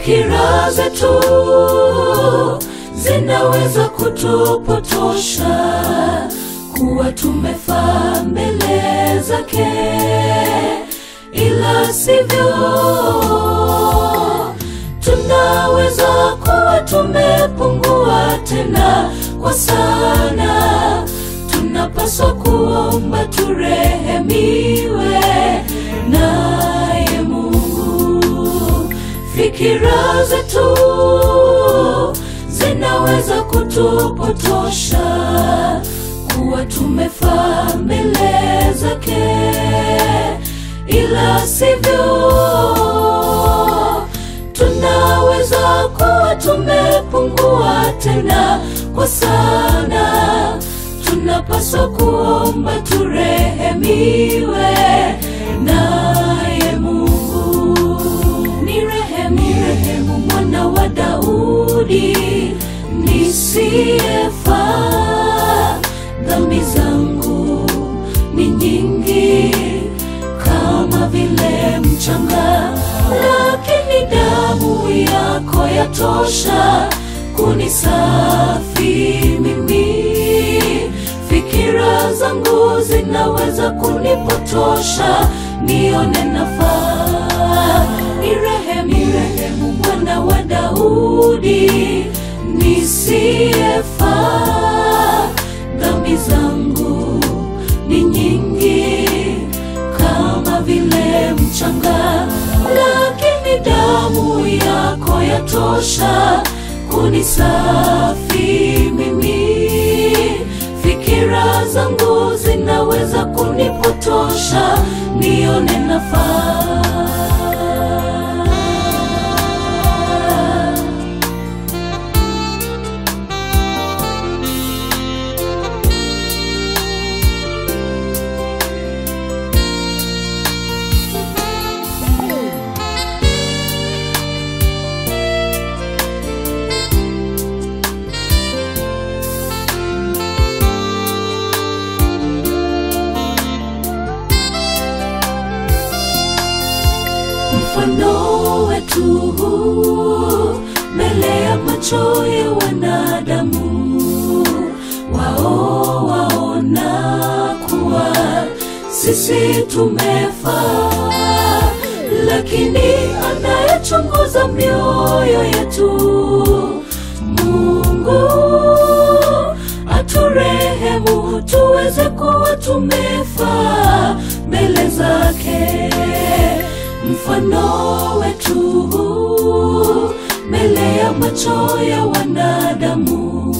fikira zetu zinaweza kutupotosha kuwa tumefaa mbele zake, ila sivyo. Tunaweza kuwa tumepungua tena kwa sana. Tunapaswa kuomba turehemiwe naye Mungu. Fikira zetu zinaweza kutupotosha kuwa tumefaa mbele zake, ila sivyo. Tunaweza kuwa tumepungua tena kwa sana. Tunapaswa kuomba turehemiwe naye Mungu. Ni rehemu, rehemu mwana wa Daudi nisiyefaa. Dhambi zangu ni nyingi kama vile mchanga, lakini damu yako yatosha kunisafi mimi. Fikira zangu zinaweza kunipotosha nione nafaa. Ni rehemu, ni rehemu mwana wa Daudi nisiyefaa. Dhambi zangu ni nyingi kama vile mchanga, lakini damu yako yatosha kunisafi mimi. Fikira zangu zinaweza kunipotosha nione nafaa. mfano wetu mbele ya macho ya wanadamu, wao waona kuwa sisi tumefaa, lakini anayechunguza mioyo yetu Mungu aturehemu tuweze kuwa tumefaa mbele zake mfano wetu mbele ya macho ya wanadamu,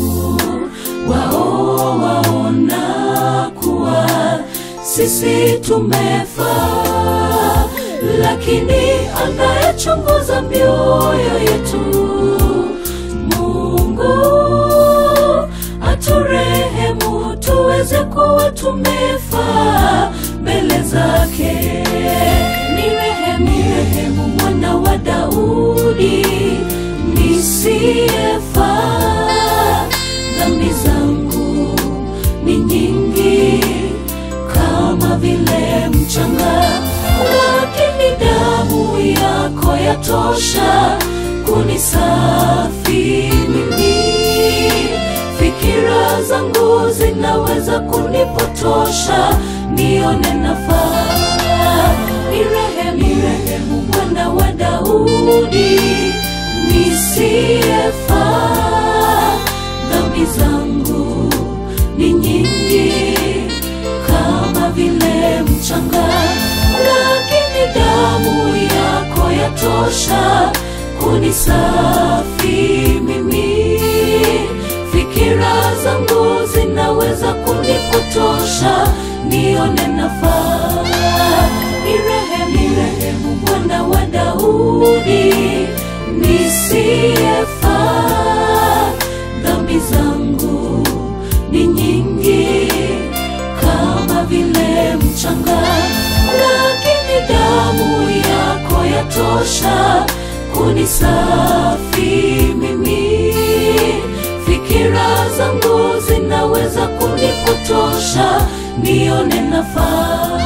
wao waona kuwa sisi tumefaa, lakini anayechunguza mioyo yetu Mungu aturehemu tuweze kuwa tumefaa mbele zake. Ni rehemu, ni rehemu mwana wa Daudi nisiyefaa. Dhambi zangu ni nyingi kama vile mchanga, lakini damu yako yatosha kunisafi mimi. Fikira zangu zinaweza kunipotosha nione nafaa. Ni rehemu, ni rehemu mwana wa Daudi nisiyefaa. Dhambi zangu ni nyingi kama vile mchanga, lakini damu yako yatosha kunisafi mimi. Fikira zangu zinaweza kunipotosha nione nafaa. Ni rehemu, ni rehemu mwana wa Daudi nisiyefaa. Dhambi zangu ni nyingi kama vile mchanga, lakini damu yako yatosha kunisafi mimi. Fikira zangu zinaweza kunipotosha nione nafaa.